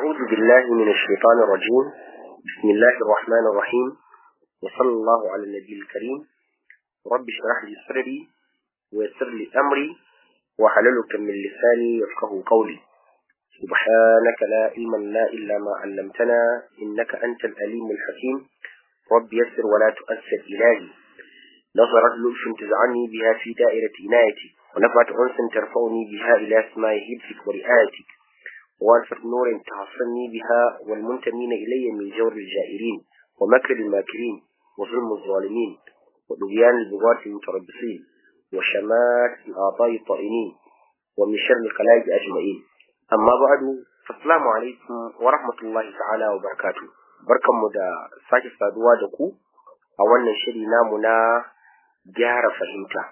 أعوذ بالله من الشيطان الرجيم بسم الله الرحمن الرحيم وصلى الله على النبي الكريم رب اشرح لي صدري ويسر لي أمري وحلل من لساني يفقه قولي سبحانك لا علم لنا إلا ما علمتنا إنك أنت الأليم الحكيم رب يسر ولا تؤثر إلهي نظرت لطف تزعني بها في دائرة عنايتي ونفعت أنس ترفعني بها إلى أسماء حفظك ورعايتك وألفت نور تحصني بها والمنتمين إلي من جور الجائرين ومكر الماكرين وظلم الظالمين ودغيان البغاة المتربصين وشمات الأعضاء الطائنين ومن شر الخلائق أجمعين أما بعد فالسلام عليكم ورحمة الله تعالى وبركاته بركة مدى ساكي سادوا دكو أولا شري نامنا gyara fahimta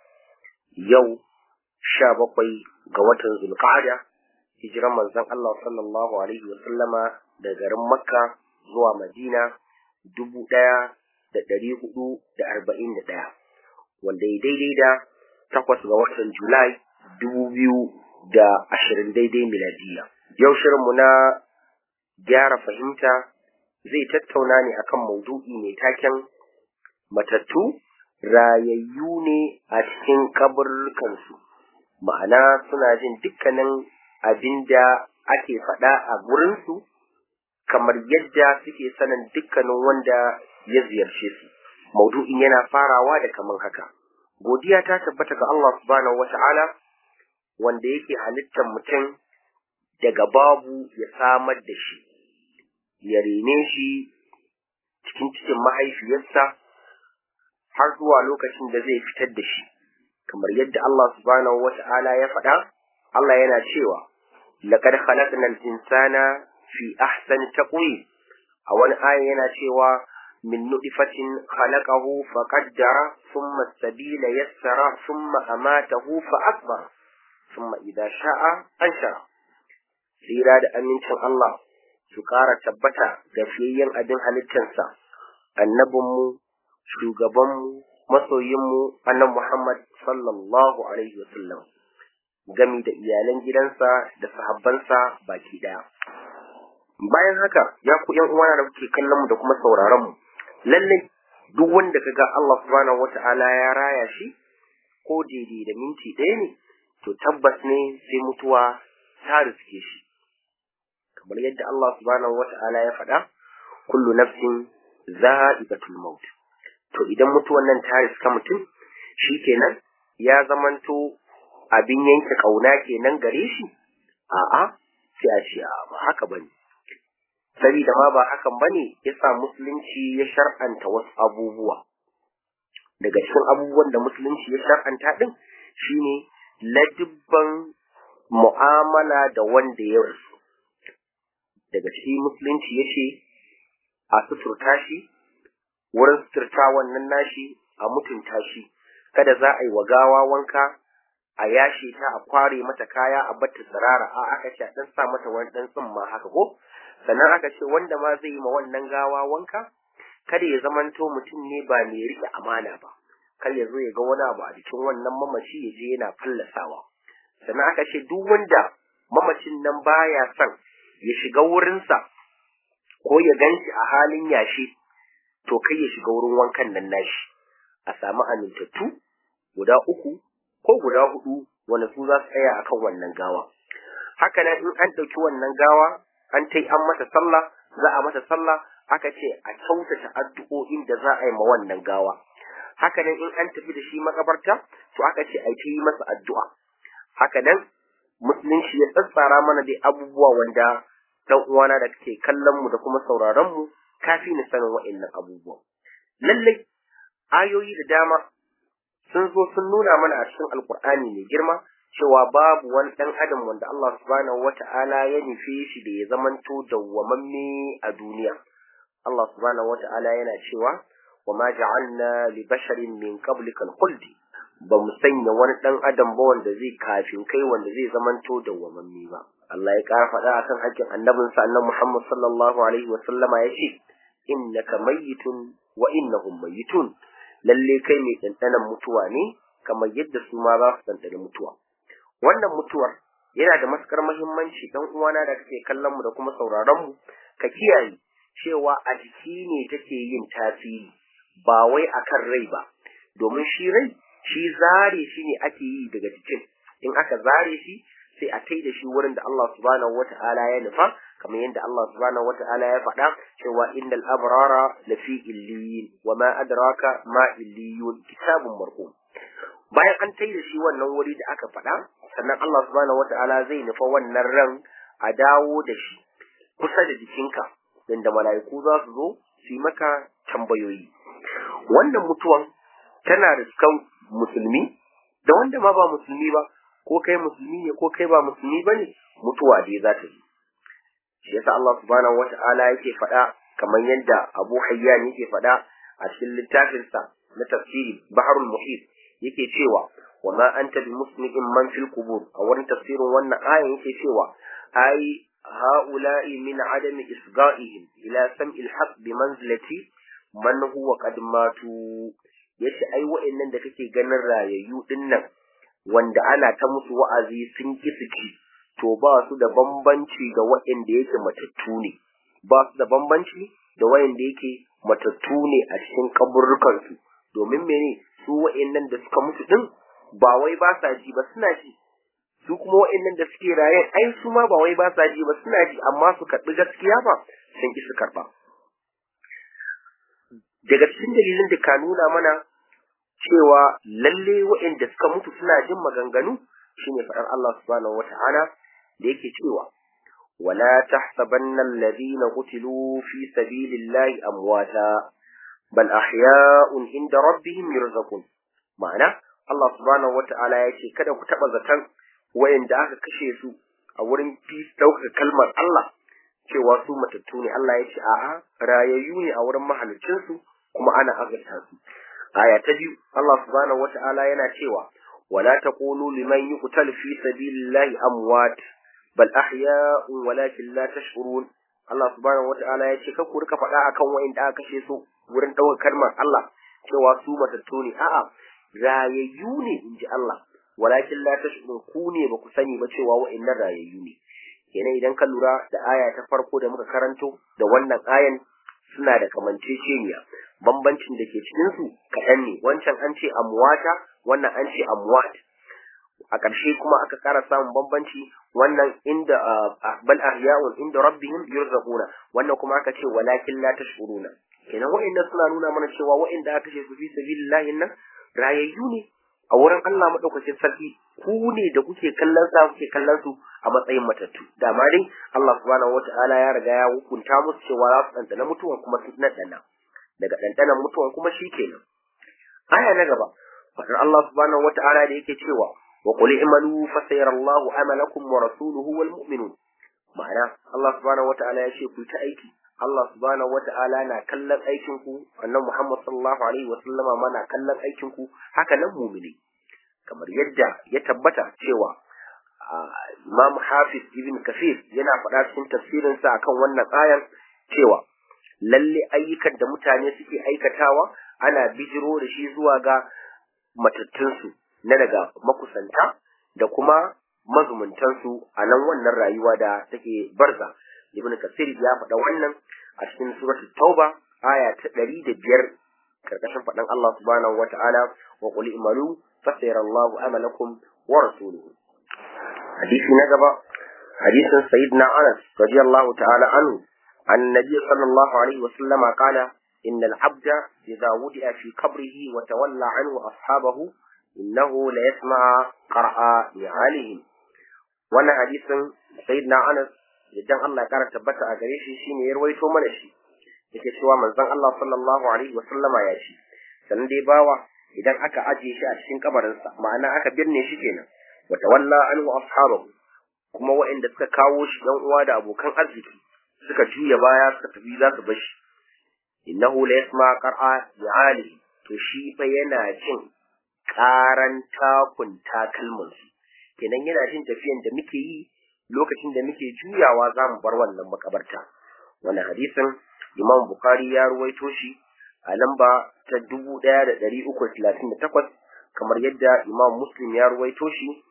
yau sha bakwai ga watan zulqa'ada hijiran manzon Allah sallallahu alaihi wa sallama da garin Makka zuwa Madina dubu ɗaya da ɗari hudu da arba'in da ɗaya wanda ya daidai da takwas ga watan Julai dubu biyu da ashirin daidai miladiya yau shirinmu na gyara fahimta zai tattauna ne akan maudu'i mai taken matattu rayayyu ne a cikin kaburkansu ma'ana suna jin dukkanin abin da ake faɗa a gurinsu kamar yadda suke sanin dukkanin wanda ya ziyarce su maudu'in yana farawa da kamar haka godiya ta tabbata ga Allah subhanahu wata'ala wanda yake halittar mutum daga babu ya samar da shi ya rene shi cikin cikin mahaifiyarsa har zuwa lokacin da zai fitar da shi kamar yadda Allah subhanahu wata'ala ya faɗa Allah yana cewa laqad khalaqnal insana fi ahsani taqwim a wani aya yana cewa min nutfatin khalaqahu faqaddara thumma sabila yassara thumma amatahu fa akbar thumma idha sha'a anshara tsira da amincin Allah su ƙara tabbata ga fiyayyen abin halittarsa annabinmu shugabanmu masoyinmu annan Muhammad sallallahu alaihi wasallam gami da iyalan gidansa da sahabbansa baki daya bayan haka ya ku yan uwana da kuke kallon mu da kuma sauraron mu lalle duk wanda kaga Allah subhanahu wata'ala ya raya shi ko daidai da minti ɗaya ne to tabbas ne sai mutuwa ta riske shi kamar yadda Allah subhanahu wata'ala ya faɗa kullu nafsin za'iqatul maut to idan mutuwan nan ta riska mutum shi kenan ya zamanto abin yanke kauna kenan gare shi a'a sai a ce ba haka bane saboda ma ba hakan bane yasa musulunci ya shar'anta wasu abubuwa daga cikin abubuwan da musulunci ya shar'anta din shine ladibban mu'amala da wanda ya rasu daga cikin musulunci yace a suturta shi wurin suturta wannan nashi a mutunta shi kada za a yi wa gawa wanka a yashe ta a kware mata kaya a batta sarara a aka ce a dan sa mata wani dan tsimma haka ko sannan aka ce wanda ma zai yi ma wannan gawa wanka kada ya zamanto mutum ne ba mai rike amana ba kar ya zo ya ga wani abu a jikin wannan mamaci ya je yana fallasawa sannan aka ce duk wanda mamacin nan baya son ya shiga wurinsa ko ya ganshi a halin yashi to kai ya shiga wurin wankan nan nashi a samu amintattu guda uku ko guda hudu wanda su za su tsaya akan wannan gawa haka nan in an ɗauki wannan gawa an tai an mata sallah za a mata sallah aka ce a kyautata addu'o'in da za a yi ma wannan gawa haka nan in an tafi da shi makabarta to aka ce a yi masa addu'a haka nan musulunci ya tsatsara mana dai abubuwa wanda dan uwana da kake kallon mu da kuma sauraron mu kafi ni sanin wa'annan abubuwan. Lallai, ayoyi da dama sun zo sun nuna mana a cikin Alƙur'ani mai girma cewa babu wani ɗan adam wanda Allah subhanahu wa ta'ala ya nufe shi da ya zamanto dawwamamme a duniya. Allah subhanahu wa ta'ala yana cewa, wa ma ja'alna li basharin min qablika al-khuldi ba mu sanya wani ɗan adam ba wanda zai kafin kai wanda zai zamanto dawwamamme ba. Allah ya ƙara faɗa akan hakkin annabinsa annabi Muhammad sallallahu alaihi wa sallama ya ce innaka mayyitun wa innahum mayyitun lalle kai mai dandanan mutuwa ne kamar yadda su ma za su dandana mutuwa wannan mutuwar yana da matukar muhimmanci dan uwana da kake kallon mu da kuma sauraron mu ka kiyaye cewa a jiki ne take yin tasiri ba wai akan rai ba domin shi rai shi zare shi ne ake yi daga jikin in aka zare shi sai a tai da shi wurin da Allah subhanahu wata'ala ya nufa kamar yadda Allah subhanahu wata'ala ya faɗa cewa innal abrara lafi illiyin wa ma adraka ma illiyun kitabun marqum bayan an tai da shi wannan wuri da aka faɗa sannan Allah subhanahu wata'ala zai nufa wannan ran a dawo da shi kusa da jikinka inda mala'iku za su zo su yi maka tambayoyi wannan mutuwan tana da kan musulmi da wanda ma ba musulmi ba ko kai musulmi ne ko kai ba musulmi ba ne mutuwa dai za ta yi shi yasa Allah subhanahu wata'ala yake faɗa kamar yadda Abu Hayyan yake faɗa a cikin littafinsa na tafsiri Baharul Muhit yake cewa wa ma anta bi muslimin man fil qubur a wurin tafsirin wannan ayan yake cewa ai ha'ula'i min adami isga'ihim ila sam'il haqq bi manzilati man huwa qad matu yace ai wa'annan da kake ganin rayayyu dinnan wanda ana ta musu wa'azi sun ki suki to ba su da bambanci da wa'anda yake matattu ne ba su da bambanci da wa'anda yake matattu ne a cikin kaburrukan su domin mene su wa'annan da suka mutu din ba wai ba sa ji ba suna ji su kuma wa'annan da suke raye ai su ma ba wai ba sa ji ba suna ji amma su karɓi gaskiya ba sun ki su karɓa daga cikin dalilin da ka nuna mana cewa lalle waɗanda suka mutu suna jin maganganu shine faɗar Allah subhanahu wata'ala da yake cewa wala tahsabanna alladhina qutilu fi sabilillahi amwata bal ahya'un inda rabbihim yurzaqun ma'ana Allah subhanahu wata'ala ya ce kada ku taɓa zaton waɗanda aka kashe su a wurin fi ɗaukar kalmar Allah cewa su matattu ne Allah ya ce a'a rayayyu ne a wurin mahalicinsu kuma ana azurta su aya ta biyu Allah subhanahu wata'ala yana cewa wala taqulu liman yuqtal fi sabilillahi amwat bal ahya'un walakin la tash'urun Allah subhanahu wata'ala ya ce ku rika faɗa akan wa'inda aka kashe su wurin ɗaukar kalmar Allah cewa su matattu ne a'a rayayyu ne inji Allah walakin la tash'urun ku ne ba ku sani ba cewa wa'innan rayayyu ne kenan idan ka lura da aya ta farko da muka karanto da wannan ayan suna da kamanceceniya bambancin da ke cikin su kaɗan ne wancan an ce amwata wannan an ce amwat a ƙarshe kuma aka ƙara samun bambanci wannan inda bal ahya'un inda rabbihim yurzaquna wannan kuma aka ce walakin la tashuruna kenan wa'annan suna nuna mana cewa wa'anda aka ce su fi sabilillahi nan rayayyu ne a wurin Allah madaukakin sarki ku ne da kuke kallon sa kuke kallon su a matsayin matattu da ma dai Allah subhanahu wata'ala ya riga ya hukunta musu cewa za su ɗanɗana mutuwan kuma su ɗanɗana daga ɗanɗanan mutuwan kuma shi kenan aya na gaba fadar Allah subhanahu wata'ala da yake cewa wa qul i'malu fa sayarallahu amalakum wa rasuluhu wal mu'minun ma'ana Allah subhanahu wata'ala ya ce ku ta aiki Allah subhanahu wata'ala na kallon aikin ku annabi Muhammad sallallahu alaihi wa sallama ma na kallon aikin ku haka nan mu'mini kamar yadda ya tabbata cewa Imam Hafiz Ibn Kathir yana faɗa cikin tafsirinsa akan wannan ayan cewa lalle ayyukan da mutane suke aikatawa ana bijiro da shi zuwa ga matattunsu na daga makusanta da kuma mazumuntansu a nan wannan rayuwa da take barza Ibn Kathir ya faɗa wannan a cikin suratul Tauba aya ta ɗari da biyar karkashin faɗan Allah subhanahu wa ta'ala wa qul imalu fasayarallahu amalakum wa rasuluhu hadisi na gaba hadisin sayyidina Anas radiyallahu ta'ala anhu an nabi sallallahu alaihi wa sallama qala إن العبد إذا وضع في قبره وتولى عنه أصحابه إنه ليسمع قرأ نعالهم وانا حديث سيدنا أنس idan Allah ya kara tabbata a gare shi shine ya rawaito mana shi yake cewa manzon Allah sallallahu alaihi wa sallama ya ce sannan dai bawa idan aka ajiye shi a cikin kabarinsa ma'ana aka birne shi kenan wa tawalla anhu ashabahu kuma waɗanda suka kawo shi dan uwa da abokan arziki suka juya baya suka tafi za su bar shi innahu la yasma qar'a bi'ali to shi fa yana jin karan takun takalmin su kenan yana jin tafiyan da muke yi lokacin da muke juyawa za mu bar wannan makabarta wannan hadisin imam bukhari ya ruwaito shi a lamba ta dubu ɗaya da ɗari uku talatin da takwas kamar yadda imam muslim ya ruwaito shi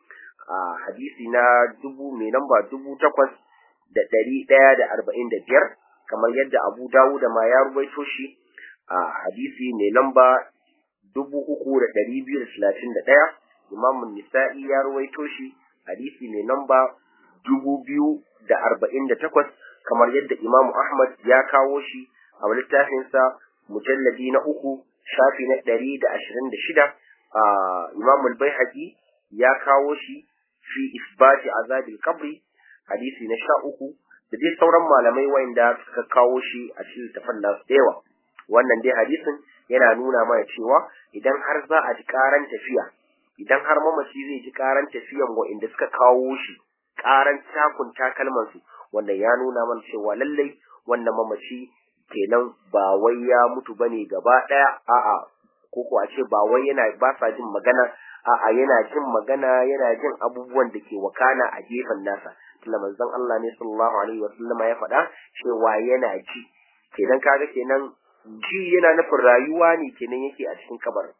a hadisi na dubu mai namba dubu takwas da ɗari ɗaya da arba'in da biyar kamar yadda abu dawud ma ya rubaito shi a hadisi mai lamba dubu uku da ɗari biyu da talatin da ɗaya imamun nisa'i ya ruwaito shi hadisi mai namba dubu biyu da arba'in da takwas kamar yadda imamu ahmad ya kawo shi a littafinsa mujalladi na uku shafi na ɗari da ashirin da shida a imamul baihaqi ya kawo shi fi isbati azabil kabri hadisi na sha uku da dai sauran malamai wanda suka kawo shi a cikin littafin nasu da yawa wannan dai hadisin yana nuna mana cewa idan har za a ji karan tafiya idan har mamaci zai ji karan tafiyan wa'inda suka kawo shi karan takun takalman su wanda ya nuna mana cewa lallai wannan mamaci kenan ba wai ya mutu bane gaba daya a'a ko ko a ce ba wai yana ba sa jin magana a'a yana jin magana yana jin abubuwan da ke wakana a gefen nasa tunda manzon Allah ne sallallahu alaihi wasallama ya faɗa cewa yana ji kenan kaga kenan ji yana nufin rayuwa ne kenan yake a cikin kabarin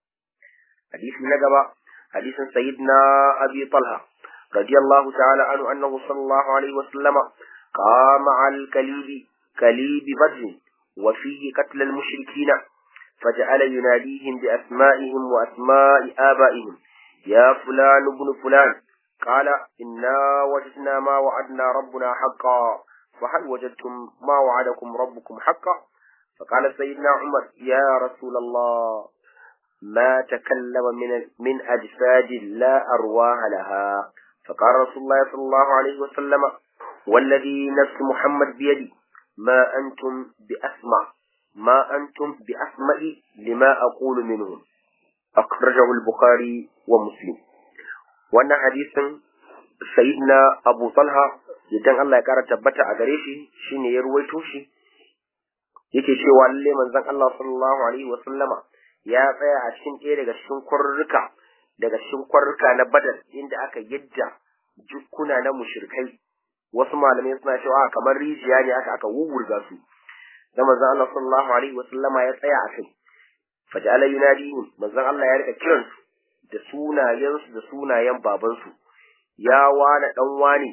hadisi na gaba hadisin sayyidina abi talha radiyallahu ta'ala anhu annahu sallallahu alaihi wasallama qama al kalibi kalibi badr wa fihi qatl al mushrikin فجعل يناديهم بأسمائهم وأسماء آبائهم يا فلان ابن فلان قال إنا وجدنا ما وعدنا ربنا حقا فهل وجدتم ما وعدكم ربكم حقا فقال سيدنا عمر يا رسول الله ما تكلم من من أجساد لا أرواح لها فقال رسول الله صلى الله عليه وسلم والذي نفس محمد بيدي ما أنتم بأسمع ما أنتم بأسمع لما أقول منهم أخرجه البخاري ومسلم wannan hadisin sayyidina Abu Talha idan Allah ya kara tabbata a gare shi shine ya ruwaito shi yake cewa lalle manzon Allah sallallahu alaihi wa sallama ya tsaya a cikin ɗaya daga cikin kwarruka daga cikin kwarruka na Badar inda aka yadda jukkuna na mushrikai wasu malamai suna cewa kamar rijiya ne aka aka wuwurga su da manzon Allah sallallahu alaihi wa sallama ya tsaya a kai faja'ala yunadihim manzon Allah ya rika kiransu da sunayensu da sunayen babansu, ya wane ɗan wane,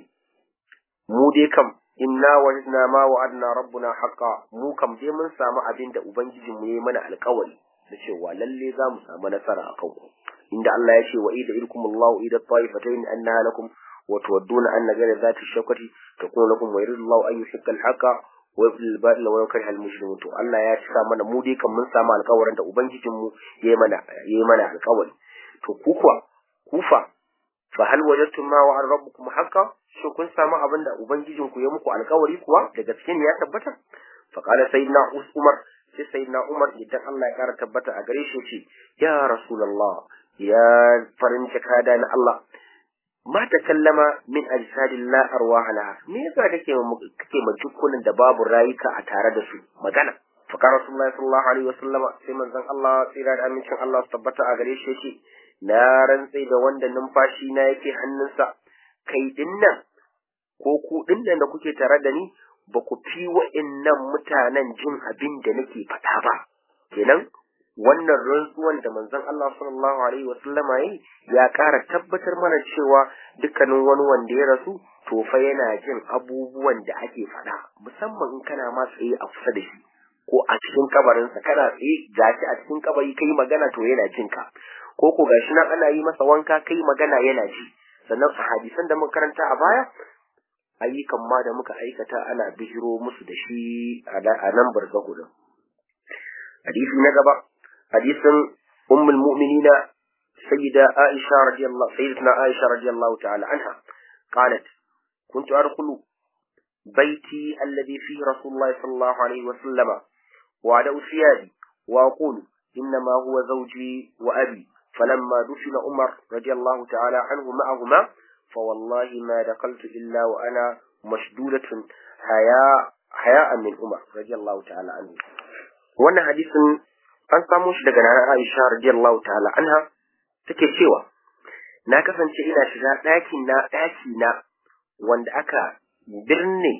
mu dai kam, inna wajidna ma wa'adna rabbuna haqqa mu kam dai mun samu abin da Ubangijinmu ya yi mana alkawari da cewa lalle za mu samu nasara a kanku. Inda Allah ya ce wa ida irkum Allahu ida ta'ifatayn annaha lakum wa tuwadduna anna ghayra dhati shawkati takunu lakum wa yuridu Allahu an yuhiqqa al-haqqa wa yudhil al-batila wa yukriha al-mujrimin to Allah ya cika mana mu dai kam mun samu alkawarin da Ubangijinmu ya yi mana ya yi mana alkawari. to ku kuwa kufa fa hal wajadtum ma wa'ad rabbukum haqqan shin kun samu abin da ubangijin ku ya muku alkawari kuwa da gaske ne ya tabbata fa qala sayyidina umar sai sayyidina umar idan Allah ya kara tabbata a gare shi ce ya rasulullah ya farin jakada na Allah ma ta kallama min ajsadillah arwah laha me yasa kake kake majukkunan da babu rayuka a tare da su magana fa qala rasulullahi sallallahu alaihi wasallama sai manzon Allah tsira da amincin Allah tabbata a gare shi ce na rantse da wanda numfashi na yake hannunsa kai dinnan ko ku dinnan da kuke tare da ni ba ku fi wa'annan mutanen jin abin da nake faɗa ba kenan wannan rantsuwan da manzon Allah sallallahu alaihi wa sallama yi ya ƙara tabbatar mana cewa dukkanin wani wanda ya rasu to fa yana jin abubuwan da ake faɗa musamman in kana ma tsaye a kusa da shi ko a cikin kabarinsa kana tsaye gashi a cikin kabari kai magana to yana jin ka ko ko gashi nan ana yi masa wanka kai magana yana ji sannan a hadisan da muka karanta a baya ayyukan ma da muka aikata ana bijiro musu da shi a nan barzahu din hadisi na gaba hadisin ummul mu'minina sayyida aisha radiyallahu sayyidatuna aisha radiyallahu ta'ala anha qalat كنت أدخل بيتي الذي فيه رسول الله صلى الله عليه وسلم وعلى ثيابي وأقول إنما هو زوجي وأبي فلما دفن عمر رضي الله تعالى عنه معهما فوالله ما دخلت إلا وأنا مشدودة حياء حياء من عمر رضي الله تعالى عنه wannan hadisin an samo shi daga nana Aisha radiyallahu ta'ala anha take cewa na kasance ina shiga ɗakin na ɗaki na wanda aka birne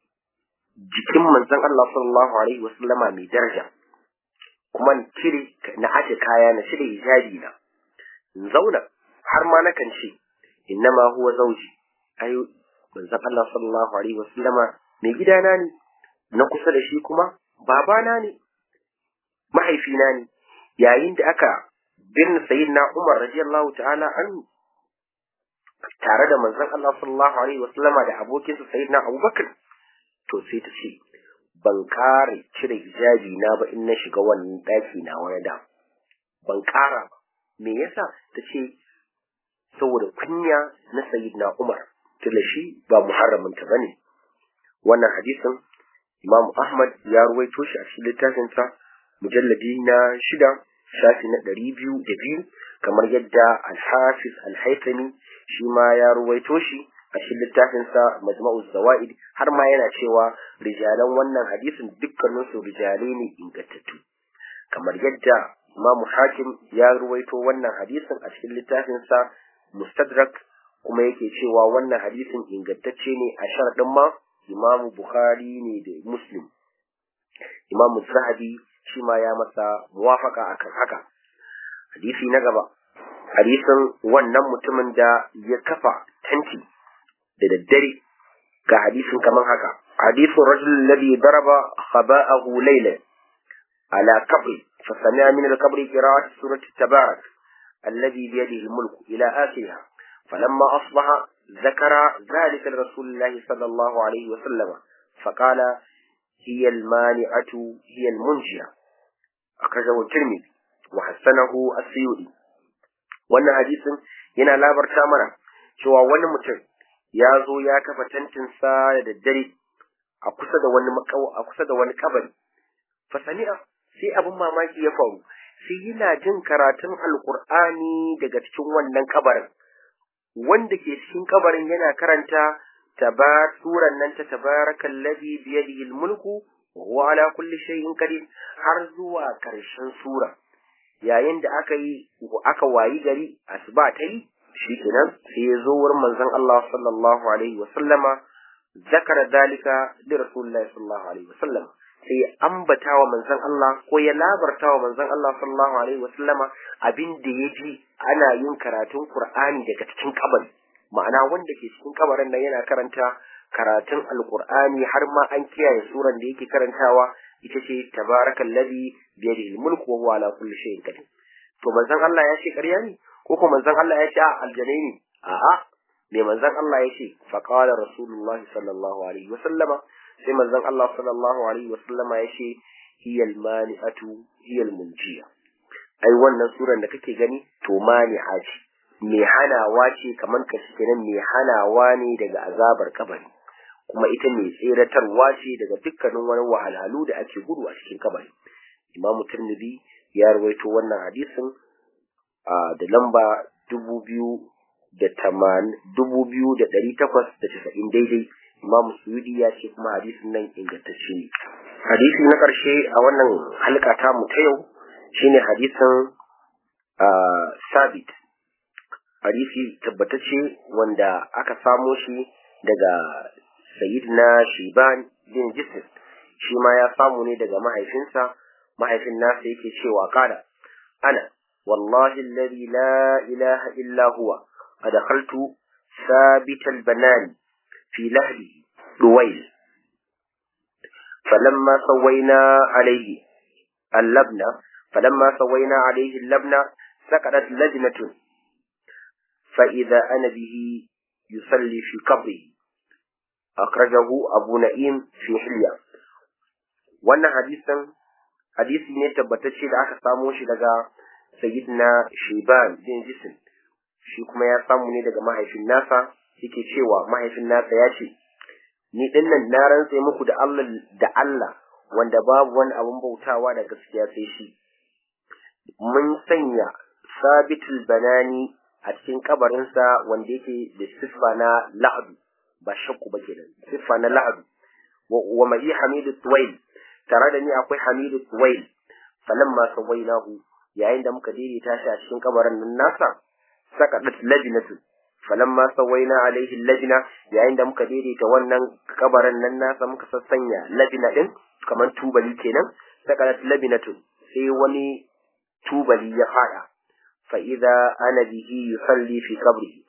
jikin manzon Allah sallallahu alaihi wasallama mai daraja kuma na cire na aje kaya na cire hijabi na in zauna har ma nakan ce innama huwa zawji ai manzon Allah sallallahu alaihi wasallama mai gidana ne na kusa da shi kuma babana ne mahaifina ne yayin da aka birni sayyidina Umar radiyallahu ta'ala anhu tare da manzon Allah sallallahu alaihi wasallama da abokinsa sayyidina Abubakar to sai ta ce ban kare cire hijabi na ba in na shiga wannan daki na wani da ban kara ba me yasa ta ce saboda kunya na sayyidina Umar tunda shi ba muharramin ta bane wannan hadisin Imam Ahmad ya ruwaito shi a cikin littafin sa mujalladi na shida shafi na ɗari biyu da biyu kamar yadda Al-Hafiz Al-Haythami shi ma ya ruwaito shi a cikin littafin sa Majma'uz Zawaid har ma yana cewa rijalan wannan hadisin dukkanin su rijale ne ingantattu kamar yadda Imam Hakim ya ruwaito wannan hadisin a cikin littafin sa Mustadrak kuma yake cewa wannan hadisin ingantacce ne a sharadin ma Imam Bukhari ne da Muslim Imam Zahabi shi ma ya masa muwafaka akan haka hadisi na gaba hadisin wannan mutumin da ya kafa tanti da daddare ga hadisin kamar haka hadisin rajul alladhi daraba khaba'ahu laylan ala qabri فسمع من القبر قراءة سورة تبارك الذي بيده الملك إلى آخرها فلما أصبح ذكر ذلك لرسول الله صلى الله عليه وسلم فقال هي المانعة هي المنجية أخرجه الترمذي وحسنه السيوطي wannan hadisin yana labarta mana cewa wani mutum ya zo ya kafa tantinsa da daddare a kusa da wani a kusa da wani kabari fa sami'a sai abin mamaki ya faru sai yana jin karatun alqur'ani daga cikin wannan kabarin wanda ke cikin kabarin yana karanta tabar suran nan ta tabarakal ladhi bi yadihi almulku wa huwa ala kulli shay'in qadir har zuwa karshen sura yayin da aka yi aka wayi gari asuba ta yi shikenan sai ya zo wurin manzon Allah sallallahu alaihi wa sallama zakara dalika li rasulillahi sallallahu alaihi wa sallam sai ya ambata wa manzon Allah ko ya labarta wa manzon Allah sallallahu alaihi wa sallama abin da ya ji ana yin karatun Qur'ani daga cikin kabari ma'ana wanda ke cikin kabarin nan yana karanta karatun alqur'ani har ma an kiyaye suran da yake karantawa ita ce tabarakal ladhi bi yadihi mulku wa huwa ala kulli shay'in qadir to manzon Allah ya ce ƙarya ne ko kuma manzon Allah ya ce a aljanai ne a'a me manzon Allah ya ce fa qala rasulullahi sallallahu alaihi wa sallama sai manzon Allah sallallahu alaihi wa sallama ya ce hiyal mani'atu hiyal munjiya ai wannan suran da kake gani to mani'a ce mai hanawa ce kamar ka shi kenan mai hanawa ne daga azabar kabari kuma ita mai tseratarwa ce daga dukkanin wani wahalhalu da ake gudu a cikin kabari imam turmidi ya rawaito wannan hadisin da lamba dubu biyu da taman dubu biyu da ɗari takwas da casa'in daidai imam suyudi ya ce kuma hadisin nan ingantacce ne hadisi na ƙarshe a wannan halka ta mu ta yau shine hadisin sabit hadisi tabbatacce wanda aka samo shi daga sayyidina shiban bin jisr shi ma ya samu ne daga mahaifinsa mahaifin nasa yake cewa kada ana wallahi alladhi la ilaha illa huwa adkhaltu ثابت البنان في لهله دويل فلما سوينا عليه اللبنة فلما سوينا عليه اللبنة سقطت لجنة فإذا أنا به يصلي في قبره أخرجه أبو نعيم في حلية wannan hadisin hadisi ne tabbatacce da aka samo shi daga sayyidina Shiban bin Jisim shi kuma ya samu ne daga mahaifin nasa yake cewa mahaifin nasa ya ce ni dinnan na rantse muku da Allah da Allah wanda babu wani abun bautawa da gaskiya sai shi mun sanya sabitul banani a cikin kabarinsa wanda yake da siffa na la'adu ba shakku ba kenan siffa na la'adu wa mai hamidu tuwail tare da ni akwai hamidu tuwail falamma sawainahu yayin da muka daidaita shi a cikin kabarin nan nasa sakadat lajnatu falamma sawaina alaihi lajna yayin da muka daidaita wannan kabarin nan nasa muka sassanya lajna din kamar tubali kenan sakadat labinatu sai wani tubali ya fada fa idza ana bihi yusalli fi qabrihi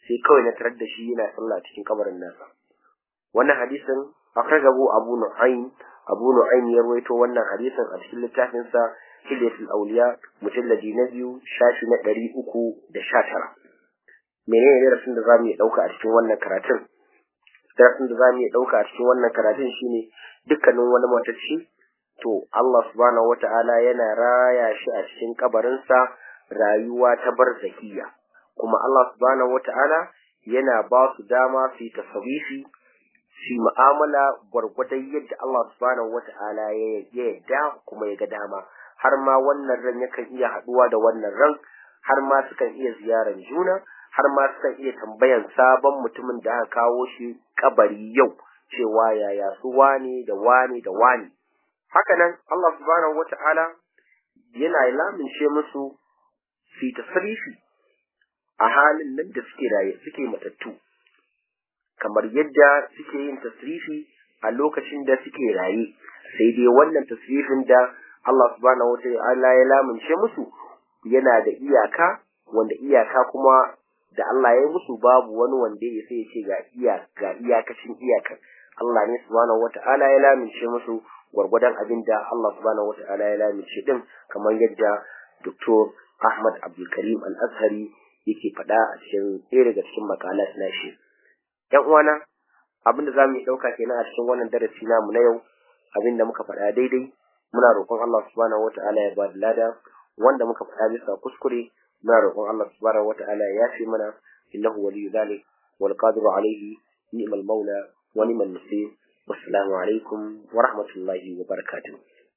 sai kawai na tarar da shi yana sallah cikin kabarin nasa wannan hadisin akhrajahu abu nu'aym abu nu'aym ya rawaito wannan hadisin a cikin littafin sa hilyatul awliya mujalladi na biyu shafi na ɗari uku da sha tara menene darasin da zamu iya ɗauka a cikin wannan karatun darasin da zamu iya ɗauka a cikin wannan karatun shine dukkanin wani matacci to Allah subhanahu wata'ala yana raya shi a cikin kabarinsa rayuwa ta barzakiya kuma Allah subhanahu wata'ala yana ba su dama su yi tasawifi su mu'amala gwargwadon yadda Allah subhanahu wata'ala ya yadda kuma ya ga dama har ma wannan ran yakan iya haɗuwa da wannan ran har ma sukan iya ziyaran juna har ma sukan iya tambayan sabon mutumin da aka kawo shi kabari yau cewa yaya su wane da wane da wane hakanan Allah subhanahu wata'ala yana lamince musu su tasrifi a halin nan da suke raye suke matattu kamar yadda suke yin tasrifi a lokacin da suke raye sai dai wannan tasrifin da Allah subhanahu wata'ala ya lamince musu yana da iyaka wanda iyaka kuma da Allah ya yi musu babu wani wanda ya sai ya ce ga iya ga iyakacin iyakan Allah ne subhanahu wata'ala ya lamince musu gwargwadon abin da Allah subhanahu wata'ala ya lamince din kamar yadda Dr. Ahmad Abdulkarim Al-Azhari yake faɗa a cikin ɗaya daga cikin makalat na shi. ‘Yan uwana, abin da za mu yi ɗauka kenan a cikin wannan darasi namu na yau, abin da muka faɗa daidai, muna roƙon Allah subhanahu wata'ala ya ba da lada, wanda muka faɗa bisa kuskure, muna roƙon Allah subhanahu wata'ala ya yafe mana, innahu waliyyu dhalik wal qadiru alayhi ni'mal maula wa ni'mal nasir. والسلام عليكم ورحمة الله وبركاته